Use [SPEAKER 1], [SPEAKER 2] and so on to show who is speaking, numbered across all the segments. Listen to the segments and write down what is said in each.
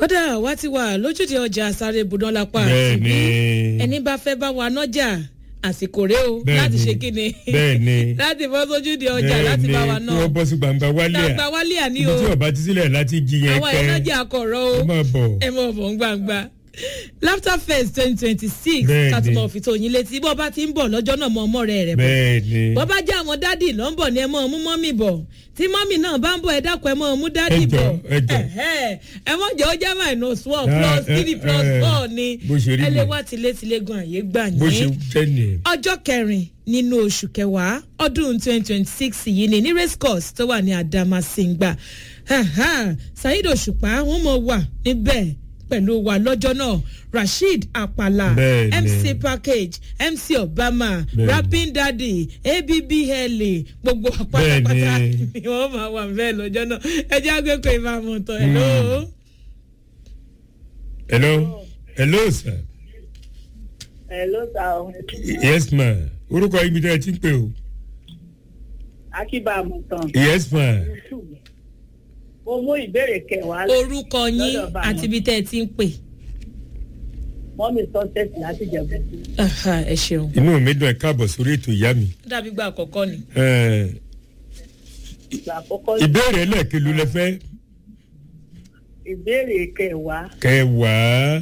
[SPEAKER 1] kódà wá ti wà lójúde ọjà sáré ibùdó lápá
[SPEAKER 2] bẹ́ẹ̀ni
[SPEAKER 1] ẹni bá fẹ́ bá wa nájà àsìkò rẹ o
[SPEAKER 2] Bẹ́ẹ̀ni.
[SPEAKER 1] láti ṣe kíni
[SPEAKER 2] bẹ́ẹ̀ni
[SPEAKER 1] láti bọ́ sójúde ọjà láti bá wa
[SPEAKER 2] kí
[SPEAKER 1] náà
[SPEAKER 2] wọ́n bọ́ sí gbangba wálé à
[SPEAKER 1] gbàgbà wálé àní
[SPEAKER 2] ibi
[SPEAKER 1] o
[SPEAKER 2] tí ọba ti sílẹ̀ láti jí yẹn
[SPEAKER 1] àwọn
[SPEAKER 2] kẹ́
[SPEAKER 1] ẹ̀nàjà akọ̀rọ̀ o
[SPEAKER 2] ẹ máa bọ̀
[SPEAKER 1] ẹ mọ̀ bọ̀ ń gbangba laughter fest twenty twenty six
[SPEAKER 2] Bẹ́ẹ̀ni.
[SPEAKER 1] kàtúmọ̀ fi tó yín létí bọ́ bá ti ń bọ̀ lọ́jọ́ náà mọ ọmọ rẹ̀ rẹ̀ bọ̀
[SPEAKER 2] bẹ́ẹ̀ni
[SPEAKER 1] bọ́ bá jẹ́ àwọn dádì ló ń bọ̀ ni ẹ mọ̀ mú mọ́mì bọ̀ tí mọ́mì náà bá ń bọ̀ ẹ dákun ẹ mọ̀ mú dádì
[SPEAKER 2] Ẹ jọ̀ọ́,
[SPEAKER 1] bọ̀
[SPEAKER 2] ẹ jọ̀ọ́.
[SPEAKER 1] Ẹ̀hẹ́. ẹ mọ̀ jẹ́ ó jẹ́ minus one
[SPEAKER 2] Ah,
[SPEAKER 1] plus
[SPEAKER 2] eh,
[SPEAKER 1] three plus
[SPEAKER 2] eh,
[SPEAKER 1] four ni
[SPEAKER 2] bó ṣe rí
[SPEAKER 1] ẹ lè
[SPEAKER 2] nìyẹn.
[SPEAKER 1] wá tilétilé gan àyè gbà
[SPEAKER 2] bó ṣe
[SPEAKER 1] yín
[SPEAKER 2] jẹ́ nìyẹn.
[SPEAKER 1] ọjọ́ kẹrin nínú oṣù kẹwàá ọdún twenty twenty six yìí ni ní race course tó wà ní adamasingba Ahan, saheed òṣùpá wọn mọ wà níbẹ̀ pẹ̀lú wa lọ́jọ́ náà rasheed apala
[SPEAKER 2] Bẹ́ẹ̀ni.
[SPEAKER 1] mc package mc obama
[SPEAKER 2] Bẹ́ẹ̀ni.
[SPEAKER 1] rapping daddy abbl gbogbo pátápátá
[SPEAKER 2] Bẹ́ẹ̀ni.
[SPEAKER 1] ni wọ́n máa wà bẹ́ẹ̀ lọ́jọ́ náà ẹ jẹ́ àgbẹ̀kọ̀ ìbámu tán ẹ̀ lóo.
[SPEAKER 2] hello hello sir
[SPEAKER 3] Hello, sir.
[SPEAKER 2] yes ma orúkọ ibi tí ẹ ti ń pè o
[SPEAKER 3] Akíbá Àmọ̀tàn.
[SPEAKER 2] yes ma
[SPEAKER 3] Mo mú ìbéèrè kẹwàá
[SPEAKER 1] orúkọ yín
[SPEAKER 3] Lọ́dọ̀ bá
[SPEAKER 1] àti
[SPEAKER 3] wọn.
[SPEAKER 1] ibi tẹ́ ẹ ti ń pè.
[SPEAKER 3] mọ́mí sọ́sẹ̀sì láti jẹ̀bú.
[SPEAKER 1] Aha, ẹ ṣeun.
[SPEAKER 2] inú mi dùn ẹ káàbọ̀ sórí ètò ìyá mi
[SPEAKER 1] dàbí gba àkọ́kọ́ ni.
[SPEAKER 2] Eh,
[SPEAKER 3] Ìgbà àkọ́kọ́
[SPEAKER 2] ìbéèrè ẹlẹ́ẹ̀kelu lẹ fẹ́
[SPEAKER 3] ìbéèrè kẹwàá.
[SPEAKER 2] kẹwàá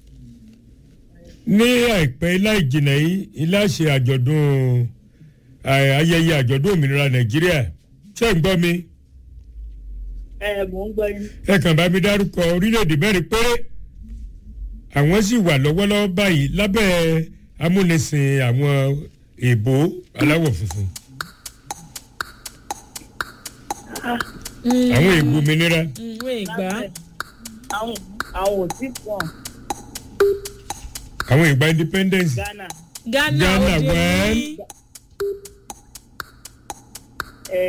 [SPEAKER 2] ní àìpẹ́ láì jìnnà yìí ilé àṣẹ àjọ̀dún eh, ayẹyẹ àjọ̀dún òmìnira nàìjíríà ṣé ń gbọ́ mi
[SPEAKER 3] Ẹ mò ń gbọ́ yín.
[SPEAKER 2] ẹ kàn bá mi dárúkọ orílẹ̀-èdè mẹ́rin péré àwọn sì wà lọ́wọ́lọ́wọ́ báyìí lábẹ́ amúnisìn àwọn èèbó aláwọ̀ funfun àwọn èèbó òmìnira
[SPEAKER 1] ìwé ìgbà
[SPEAKER 3] Àwọn àwọn ò tí pọ̀
[SPEAKER 2] àwọn ìgbà independence
[SPEAKER 3] Ghana.
[SPEAKER 1] ghana
[SPEAKER 2] Ghana,
[SPEAKER 1] òde
[SPEAKER 2] well.
[SPEAKER 1] ní
[SPEAKER 3] Ẹ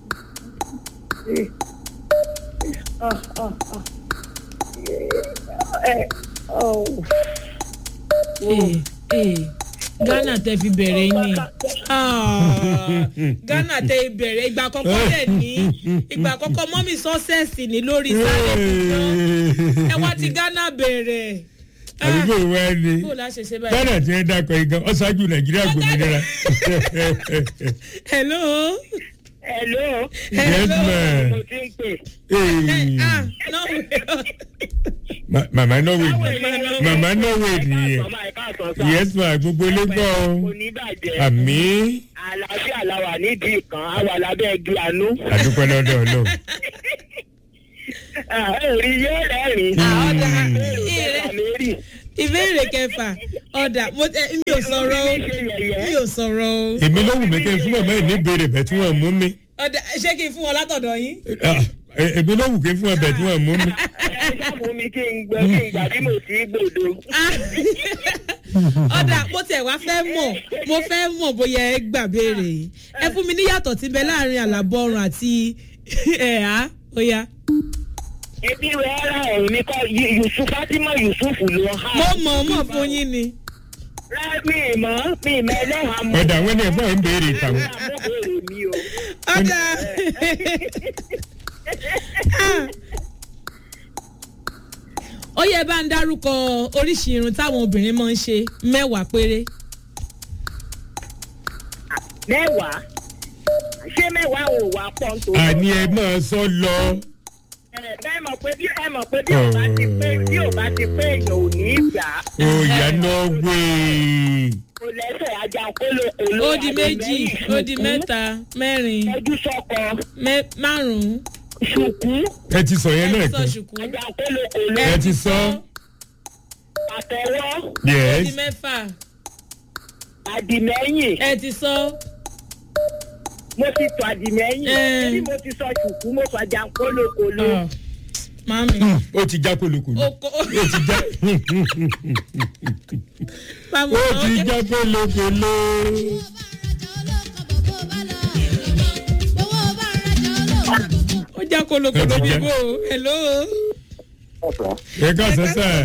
[SPEAKER 3] ẹ ah ah ah ẹ ọ.
[SPEAKER 1] Eh, eh, ghana tẹ fi bẹ̀rẹ̀ ni Ah, ghana tẹ bẹ̀rẹ̀ ìgbà àkọ́kọ́ dẹ̀ ní ìgbà àkọ́kọ́ mọ́mí sọ́sẹ̀sì ní lórí sáré tuntun ẹ wá ti ghana bẹ̀rẹ̀ Ah,
[SPEAKER 2] àdúgbò wa ni
[SPEAKER 1] bó la ṣe ṣe báyìí.
[SPEAKER 2] ghana ti ń dákọ̀ igan ọ̀ṣájú nàìjíríà gbòmìnira
[SPEAKER 1] hello.
[SPEAKER 3] Hello.
[SPEAKER 2] yes ma
[SPEAKER 3] Mo ti ń pè.
[SPEAKER 2] Hey.
[SPEAKER 1] ah no
[SPEAKER 2] Ma- mama norway mama norway nìyẹn
[SPEAKER 3] Ọmọ ẹ̀ka àtọ̀sán.
[SPEAKER 2] yes ma gbogbo ilé gbọ́
[SPEAKER 3] Kò
[SPEAKER 2] o
[SPEAKER 3] ní bàjẹ́.
[SPEAKER 2] àmì
[SPEAKER 3] Àlàáfíà la wà nídìí kan, a wà lábẹ́ igi àánú.
[SPEAKER 2] àdúpẹ́ lọ́dọ̀ ọlọ́run
[SPEAKER 3] Èrì yóò rẹ́rìn.
[SPEAKER 1] ọ̀dà
[SPEAKER 3] Èrè mẹ́rì.
[SPEAKER 1] ìbéèrè kẹfà ọ̀dà mo tẹ mi ò sọ̀rọ̀ o mi ò sọ̀rọ̀ o
[SPEAKER 2] èmi ló wù mí kí n fún màmá yìí ní ìbéèrè bẹ̀ tí wọ́n mú mi
[SPEAKER 1] ọ̀dà ṣé kí n fún wọn látọ̀dọ̀ yín.
[SPEAKER 2] Ah, e- èmi ló wù kí n fún ọ bẹ̀ tí wọ́n mú mi.
[SPEAKER 3] Ẹ ṣàmú mi kí n gbọ́ kí n gbà bí mo ti gbòdo.
[SPEAKER 1] Ah. ọ̀dà mo tẹ̀ wá fẹ́ mọ̀ mo fẹ́ mọ̀ bóyá ẹ gbà béèrè yìí ẹ fún mi níyàtọ̀ tí ń bẹ láàrin àlàbọ̀rùn àti ẹ̀há óyá.
[SPEAKER 3] Ebi rẹ̀ ra ọ̀run mi kọ́ Yu- Yusuf Fatima Yusuf ló há.
[SPEAKER 1] mo mọ̀ ọ́ mọ̀ fún yín ni.
[SPEAKER 3] Rẹ́ mi mọ̀ mi mọ̀ ẹlẹ́hàá mọ̀.
[SPEAKER 2] ọ̀dà àwọn ẹni ẹ̀fọ́ ń béèrè ìtàwọn.
[SPEAKER 3] Mo béèrè mi o.
[SPEAKER 1] ọ̀dà Ah. ó yẹ bá ń dárúkọ oríṣi irun táwọn obìnrin máa ń ṣe mẹ́wàá péré.
[SPEAKER 3] Mẹ́wàá. Ṣé mẹ́wàá ò wá pọ̀ nítorí?
[SPEAKER 2] àní ẹ máa sọ lọ.
[SPEAKER 3] Ẹ mọ̀ pé bí ẹ mọ̀ pé bí ò bá ti pé bí ò bá ti pé èèyàn ò ní í gbà á.
[SPEAKER 2] òòyà norway.
[SPEAKER 3] Kò lẹ́sẹ̀ ajá kólókòló.
[SPEAKER 1] ó di méjì ó di mẹ́ta mẹ́rin
[SPEAKER 3] Ẹjú sọ́kọ.
[SPEAKER 1] mẹ́- márùn-ún.
[SPEAKER 3] Ṣùkú.
[SPEAKER 2] ẹ ti sọ yẹn
[SPEAKER 1] ẹ
[SPEAKER 2] náà
[SPEAKER 1] ti sọ
[SPEAKER 2] kan.
[SPEAKER 1] ṣùkú.
[SPEAKER 3] Ajá kólókòló.
[SPEAKER 2] ẹ ti sọ.
[SPEAKER 3] Àtẹ̀wọ́.
[SPEAKER 1] ó di
[SPEAKER 2] yes.
[SPEAKER 1] mẹ́fà
[SPEAKER 3] Àdìmẹ́yìn.
[SPEAKER 1] ẹ ti sọ.
[SPEAKER 3] Mo ti tọ àdìmẹ́yìn.
[SPEAKER 1] Ẹ.
[SPEAKER 3] Bí mo ti sọ ṣùkú, mo sọ ajá kólókòló.
[SPEAKER 1] Ah, mami
[SPEAKER 2] ó ti já kolokolo.
[SPEAKER 1] oko
[SPEAKER 2] ó ti já.
[SPEAKER 1] mami
[SPEAKER 2] ó ti já kolokolo.
[SPEAKER 1] ó já kolokolo
[SPEAKER 2] Ó ti já.
[SPEAKER 1] bíbó hello.
[SPEAKER 2] ẹ ká sẹ́sẹ̀.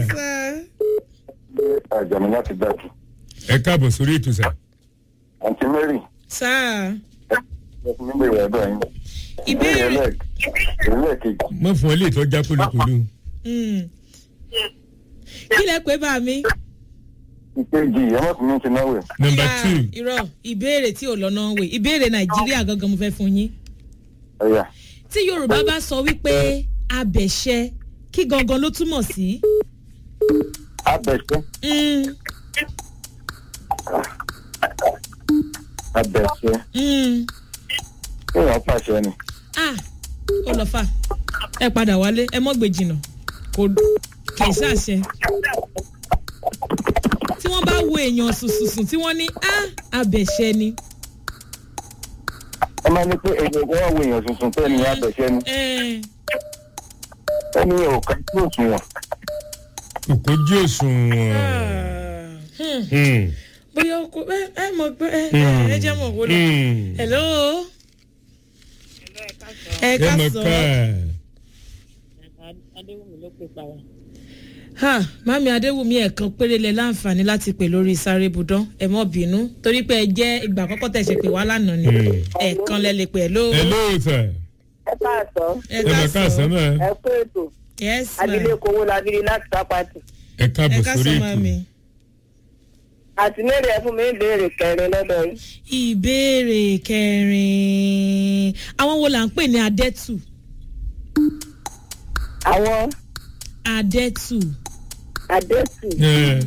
[SPEAKER 4] àjàmí láti gbàjú.
[SPEAKER 2] ẹ káàbọ̀ sórí ètò sà.
[SPEAKER 4] àǹtí mary
[SPEAKER 1] sáà
[SPEAKER 4] ẹ fún mi bèrè ẹ̀dọ̀ yín.
[SPEAKER 1] ìbéèrè
[SPEAKER 4] ẹlẹ́ẹ̀kejì
[SPEAKER 2] mọ̀ fún ọ lè tọ́ já kolokolo.
[SPEAKER 1] mm, kí lẹ pé bá mi.
[SPEAKER 4] ìkejì ẹ mọ̀ sí ní ti náwó.
[SPEAKER 2] nọmba
[SPEAKER 1] Ah,
[SPEAKER 2] two
[SPEAKER 1] irọ́ ìbéèrè tí ò lọ́nà wè ìbéèrè nàìjíríà gangan mo fẹ́ fún yín.
[SPEAKER 4] ẹ̀yà
[SPEAKER 1] tí yorùbá bá sọ wípé abẹ̀ṣẹ kí gangan ló túmọ̀ sí.
[SPEAKER 4] abẹ́sẹ́
[SPEAKER 1] Mm,
[SPEAKER 4] abẹ́sẹ́
[SPEAKER 1] mm.
[SPEAKER 4] kéèyàn pàṣẹ ni.
[SPEAKER 1] ah ó lọ fà ẹ padà wálé ẹ mọ́ gbé jìnnà kò kì í ṣàṣẹ. tí wọ́n bá wo èèyàn sùsùsùn tí wọ́n ní ah abẹ̀ṣẹ ni.
[SPEAKER 4] ẹ máa ní pé èèyàn kan wá wo èèyàn tuntun pé ènìyàn abẹ́sẹ́ ni
[SPEAKER 1] Eh,
[SPEAKER 4] ẹni yẹn ò ká tí ò tún wọn.
[SPEAKER 2] kòkó jí òṣùwọ̀n.
[SPEAKER 1] ah, hmm.
[SPEAKER 2] Hmm.
[SPEAKER 1] bóyá o kò ẹ ẹ mọ̀ pé ẹ
[SPEAKER 2] Hmm.
[SPEAKER 1] ẹ jẹ́ mọ̀ wò lọ.
[SPEAKER 2] Hmm.
[SPEAKER 1] hello. ẹ
[SPEAKER 2] ẹ
[SPEAKER 1] ká
[SPEAKER 2] mọ̀
[SPEAKER 1] sọ.
[SPEAKER 2] ká
[SPEAKER 3] adéwùmí ló pè pa wá.
[SPEAKER 1] ha mami adéwùmí ẹ̀kan péré lẹ láǹfààní láti pè lórí sáré budán ẹ mọ́ bínú torí pé ẹ jẹ́ ìgbà àkọ́kọ́ tẹ̀ ṣe pé wá lánàá ni
[SPEAKER 2] Hmm.
[SPEAKER 1] ẹ̀kan lẹ lè pè ẹ́ ló.
[SPEAKER 2] ẹ lóòótọ́
[SPEAKER 3] ẹ káàsán
[SPEAKER 1] ẹ
[SPEAKER 2] ẹ mọ̀ ká sọ́mọ́
[SPEAKER 3] ẹ kó ètò
[SPEAKER 1] yes ma
[SPEAKER 3] abilékọ owó labiri láti sápàtì.
[SPEAKER 2] ẹ
[SPEAKER 1] ẹ
[SPEAKER 2] káàbọ̀
[SPEAKER 1] ká
[SPEAKER 2] sórí
[SPEAKER 1] sọ
[SPEAKER 2] ètò.
[SPEAKER 1] mami.
[SPEAKER 3] àti mẹ́rin ẹ fún mi ń béèrè kẹrin lọ́dọ̀ yìí.
[SPEAKER 1] ìbéèrè kẹrin àwọn wo là ń pè ní adẹ́tù
[SPEAKER 3] àwọn
[SPEAKER 1] adẹ́tù
[SPEAKER 3] adẹ́tù
[SPEAKER 2] Ẹ,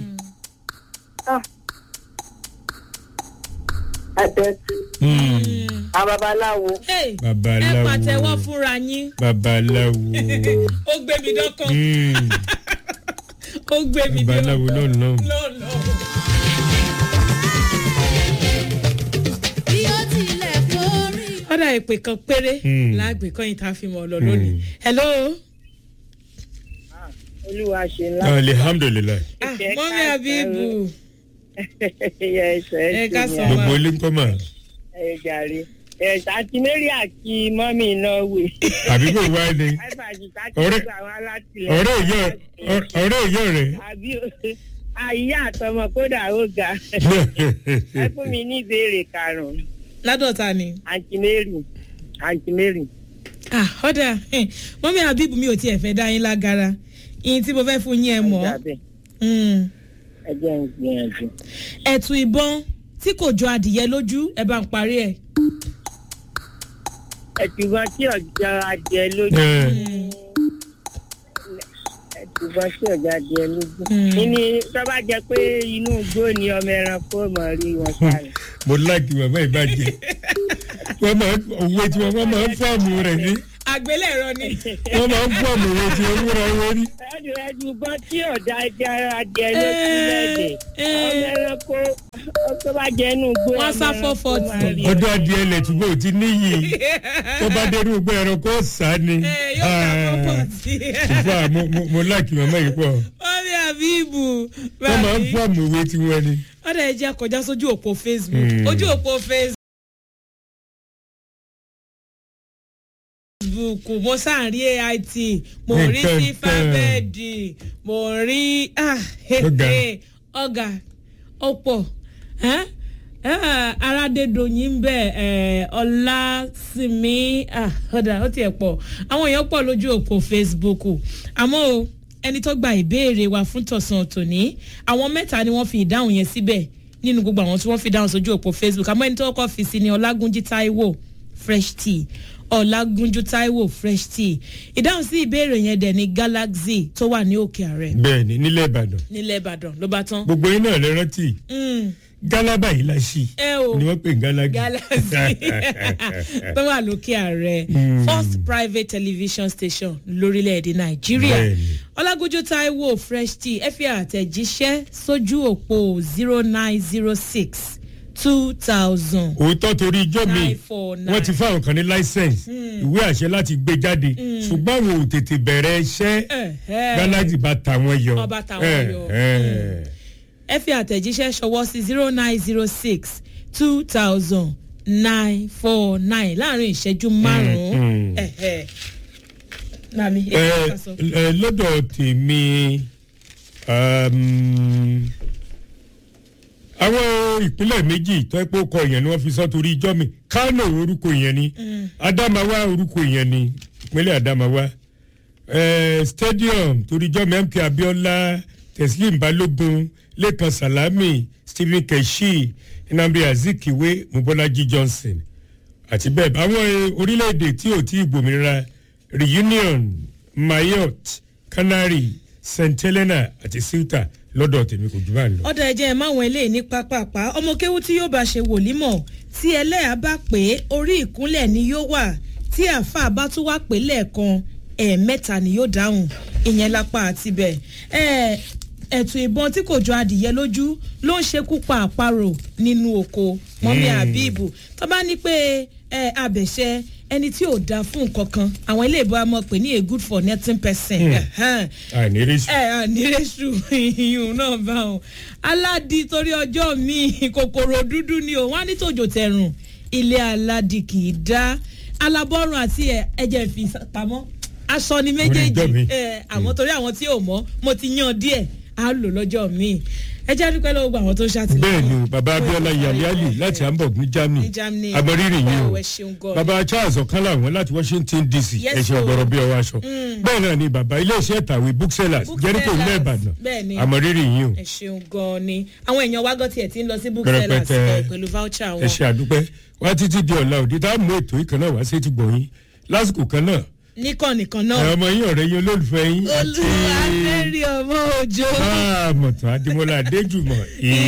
[SPEAKER 3] adẹ́tù
[SPEAKER 2] hmm.
[SPEAKER 3] àwọn babaláwo
[SPEAKER 1] Hey, ẹ
[SPEAKER 2] babaláwo
[SPEAKER 1] pàtẹ́wọ́ fúnra yín
[SPEAKER 2] babaláwo
[SPEAKER 1] ó gbé mi dọ́kàn
[SPEAKER 2] Hmm.
[SPEAKER 1] ó gbé mi
[SPEAKER 2] babaláwo
[SPEAKER 1] dọ́kàn
[SPEAKER 2] lọ́nà.
[SPEAKER 1] lọ́nà.
[SPEAKER 5] bí ó tilẹ̀ kórè.
[SPEAKER 1] ọ̀dà ìpè kan péré
[SPEAKER 2] Hmm.
[SPEAKER 1] láàgbé kọ́yìn tá a fi mọ̀ ọ́ lọ lónìí. hello.
[SPEAKER 3] olúwa ṣe ńlá.
[SPEAKER 2] alihamdulilayi
[SPEAKER 1] ah
[SPEAKER 3] Ẹ
[SPEAKER 1] mọ́mí
[SPEAKER 3] ká
[SPEAKER 1] abibu
[SPEAKER 3] ẹyẹ ẹsẹ
[SPEAKER 1] Ẹ ká sọ.
[SPEAKER 2] gbogbo ilé ń kọ́ mà
[SPEAKER 3] ẹ jàre ẹ àti mary àti mọ́mí náà wè.
[SPEAKER 2] àbí kò wá ní
[SPEAKER 3] àìsàn àti tàbí
[SPEAKER 2] Ọ̀rẹ́-
[SPEAKER 3] gbogbo àwọn alátìlẹyìn.
[SPEAKER 2] ọ̀rẹ́ ìyá ọ̀rẹ́ ìyá rẹ̀.
[SPEAKER 3] àbí àyè àtọmọ kódà ó ga ẹ fún mi ní ìbéèrè karùnún
[SPEAKER 1] ládọ̀ta ni.
[SPEAKER 3] àǹtí mary àǹtí mary
[SPEAKER 1] ah ọ̀dà mọ́mí abibu mi ò tiẹ̀ fẹ́ dá yín lágara ìyìn tí mo fẹ́ fún yín ẹ mọ̀
[SPEAKER 3] ẹja bẹ́ẹ̀
[SPEAKER 1] Mm.
[SPEAKER 3] ẹ jẹ́ ń gbìyànjú.
[SPEAKER 1] ẹ̀tù ìbọn tí kò jọ adìyẹ lójú ẹ bá ń parí ẹ̀.
[SPEAKER 3] ẹ̀tùbọ̀n tí ọ̀jọ̀ adìẹ lójú ẹ̀tùbọ̀n tí ọ̀jọ̀ adìẹ lójú.
[SPEAKER 1] Mm.
[SPEAKER 3] ìní tó bá jẹ pé inú igbó ni ọmọ ẹranko mọ̀ rí wọn sáré.
[SPEAKER 2] mo láàkì bàbá ìbàjẹ́ wọ́n máa ń òwe tí wọ́n máa ń fọ́ọ̀mù rẹ̀ ní
[SPEAKER 1] àgbélẹ̀rọ ni.
[SPEAKER 2] wọ́n máa ń fọ́ọ̀mù òwe tí wọ́n múra wọn ní.
[SPEAKER 3] ẹ̀dùn ẹ̀dùbọ̀n tí ọ̀dọ̀ adìẹ adìẹ lójú lẹ́dẹ̀
[SPEAKER 1] Eh, eh.
[SPEAKER 3] ọmọ ẹranko tó bá jẹ inú igbó
[SPEAKER 1] Wọ́n sá
[SPEAKER 3] ọmọ ẹranko
[SPEAKER 1] fọ́fọ́
[SPEAKER 3] máa
[SPEAKER 1] tì.
[SPEAKER 3] rí
[SPEAKER 2] ọdún adìẹ ilẹ̀ túbọ̀ ò ti níyì tó bá dẹrú gbé ẹranko sá ni.
[SPEAKER 1] ẹ yóò ká pọ́pọ́ sí.
[SPEAKER 2] ṣùgbọ́n à, mo- mo- mo láàkì màmá yìí pọ̀
[SPEAKER 1] mọ́mí abibu
[SPEAKER 2] wọ́n máa ń fọ́ọ̀mù òwe tí wọ́n ní.
[SPEAKER 1] ọ̀dà ẹ jẹ́ kọjá sójú òpó facebook
[SPEAKER 2] Mm.
[SPEAKER 1] ojú òpó facebook mo sáà rí ait mo rí
[SPEAKER 2] Nǹkan
[SPEAKER 1] sí
[SPEAKER 2] kan.
[SPEAKER 1] fábẹ́ẹ̀dì mo rí ah,
[SPEAKER 2] Ọ̀gá.
[SPEAKER 1] ọ̀gá ọ̀pọ̀ ẹ́? Ah, aládédọ̀yìn ń bẹ̀ ẹ̀, ọlásìmí ah, ọ̀dà ó tiẹ̀ pọ̀ àwọn èèyàn pọ̀ lójú òpó facebook àmọ́ o ẹni tó gba ìbéèrè wa fún tọ̀sán tòní àwọn mẹ́ta ni wọ́n fi ìdáhùn yẹn síbẹ̀ nínú gbogbo àwọn tí wọ́n fi dáhùn sójú òpó facebook àmọ́ ẹni tó kọ́ fi sí ni ọlágúnjí taiwo fresh tea ọlágúnjú taiwo fresh tea ìdáhùn sí ìbéèrè yẹn dẹ̀ ní galaxy tó wà ní òkè ààrẹ
[SPEAKER 2] bẹ́ẹ̀ ni nílẹ̀ ìbàdàn
[SPEAKER 1] nílẹ̀ ìbàdàn ló bá tán.
[SPEAKER 2] gbogbo yín náà lè rántí
[SPEAKER 1] Mm,
[SPEAKER 2] gálábà yìí la ṣì
[SPEAKER 1] ẹ o
[SPEAKER 2] ni wọ́n pè ní gálágì.
[SPEAKER 1] galaxy tó wà lókè ààrẹ
[SPEAKER 2] Mm.
[SPEAKER 1] first private television station lórílẹ̀‐èdè nàìjíríà
[SPEAKER 2] Bẹ́ẹ̀ni.
[SPEAKER 1] ọlágójú taiwo fresh tea ẹ fi àtẹ̀jíṣẹ́ sójú òpó zero nine zero six two thousand
[SPEAKER 2] òótọ́ torí ijọ́ mi
[SPEAKER 1] nine four nine.
[SPEAKER 2] wọ́n ti fáwọn kan ní láísẹ̀nsì ìwé àṣẹ láti gbé jáde ṣùgbọ́n àwọn ò tètè bẹ̀rẹ̀ iṣẹ́ gálágì bá ta wọn yọ.
[SPEAKER 1] Wọ́n bá ta wọn yọ.
[SPEAKER 2] Eh, eh.
[SPEAKER 1] ẹ fi àtẹ̀jíṣẹ́ ṣọwọ́ sí zero nine zero six two thousand nine four nine láàrin ìṣẹ́jú márùn-ún.
[SPEAKER 2] mm.
[SPEAKER 1] Ẹ̀hẹ̀. Màmí, èyí
[SPEAKER 2] Eh,
[SPEAKER 1] ká sọ.
[SPEAKER 2] eh, lọ́dọ̀ tèmi um, àwọn ìpínlẹ̀ méjì tó ẹ́ pé ó kọ ìyẹn ni wọ́n fi sọ torí ijọ́ mi kánò orúkọ ìyẹn ni adamawa orúkọ ìyẹn ni ìpínlẹ̀ adamawa eh, stadium torijọ́ mk abiola teslim balogun lẹ́kan salami stephen keshi nnamdi azikiwe mubolaji johnson àti bẹ́ẹ̀ bá àwọn eh, orílẹ̀-èdè tí ò tí ì gbòmìnira reunion mayotte canary st helena àti ceuta lọ́dọ̀ tèmi kò jù bá ń lọ.
[SPEAKER 1] ọ̀dà ẹ̀jẹ̀ ẹ̀ máwọn eléyìí ní pápápá ọmọ kéwú tí yóò bá ṣe wòlímọ̀ tí ẹlẹ́yà bá pé orí ìkúnlẹ̀ ni yóò wà tí àáfàá bá tún wá pé lẹ́ẹ̀kan ẹ̀ẹ̀mẹ́ta ni yóò dáhùn ìyẹn lápá àti bẹ̀ ẹ̀ ẹ̀tù ìbọn tí kò jọ adìyẹ lójú ló ń ṣekú pa àparò nínú oko mọ́mí àbíbù tó bá ní pé ẹ abẹ̀ṣẹ ẹni tí ò dáa fún nǹkan kan àwọn ilé ìbọn amọ̀ pé ní a good for nothing person. ẹ̀hẹ́n
[SPEAKER 2] àìnírísí.
[SPEAKER 1] ẹ ànírésù ìyún náà bá wọn aládì torí ọjọ́ mi kòkòrò dúdú ni o wọn á ní tòjò tẹ̀rùn ilé aládì kì í dá alábọ́rùn àti ẹ ẹ̀jẹ̀ fi pamọ́ aṣọ ni
[SPEAKER 2] Orí ìjọ mi.
[SPEAKER 1] méjèèjì ẹ àwọn torí àwọn tí ò mọ́ mo ti yan díẹ̀ á lò lọ́jọ́ mi ẹ jẹ́ dúpẹ́ lọ́wọ́ gbogbo àwọn tó ń ṣàtìlẹ́yìn.
[SPEAKER 2] bẹ́ẹ̀ ni o baba abiola yaliali láti hamburg ní germany
[SPEAKER 1] Ní Germany.
[SPEAKER 2] amọ̀rírì yìí o
[SPEAKER 1] Ẹ ṣeun gan-an.
[SPEAKER 2] baba charles ọ̀kánlá wọn láti washington dc
[SPEAKER 1] Yes,
[SPEAKER 2] ẹ̀ṣẹ̀
[SPEAKER 1] o.
[SPEAKER 2] ọ̀gbọ̀rọ̀ bí ọwọ́ aṣọ bẹ́ẹ̀ náà ni baba iléeṣẹ́ ìtàwé booksellers
[SPEAKER 1] Booksellers.
[SPEAKER 2] jericho ilẹ̀ ìbàdàn
[SPEAKER 1] Bẹ́ẹ̀ ni.
[SPEAKER 2] amọ̀rírì yìí o
[SPEAKER 1] ẹ ṣeun gan-an ni àwọn èèyàn wá gọ́tì ẹ̀ tí ń lọ sí booksellers
[SPEAKER 2] Pẹrẹpẹtẹ.
[SPEAKER 1] ẹ, pẹ̀lú voucher
[SPEAKER 2] ẹ
[SPEAKER 1] wọn.
[SPEAKER 2] ṣe àdúpẹ́ wá títí di ọ̀la òde tá a mú ètò ìkan náà wá sí ti gbọ̀nyìn lásìkò kan náà
[SPEAKER 1] nìkan nìkan
[SPEAKER 2] ẹ
[SPEAKER 1] náà
[SPEAKER 2] ọmọ yín ọ̀rẹ́ yín olólùfẹ́ yín àti
[SPEAKER 1] olúwa fẹ́ẹ́ rí ọmọ òjò.
[SPEAKER 2] mọ̀tàn adémọlá adéjùmọ̀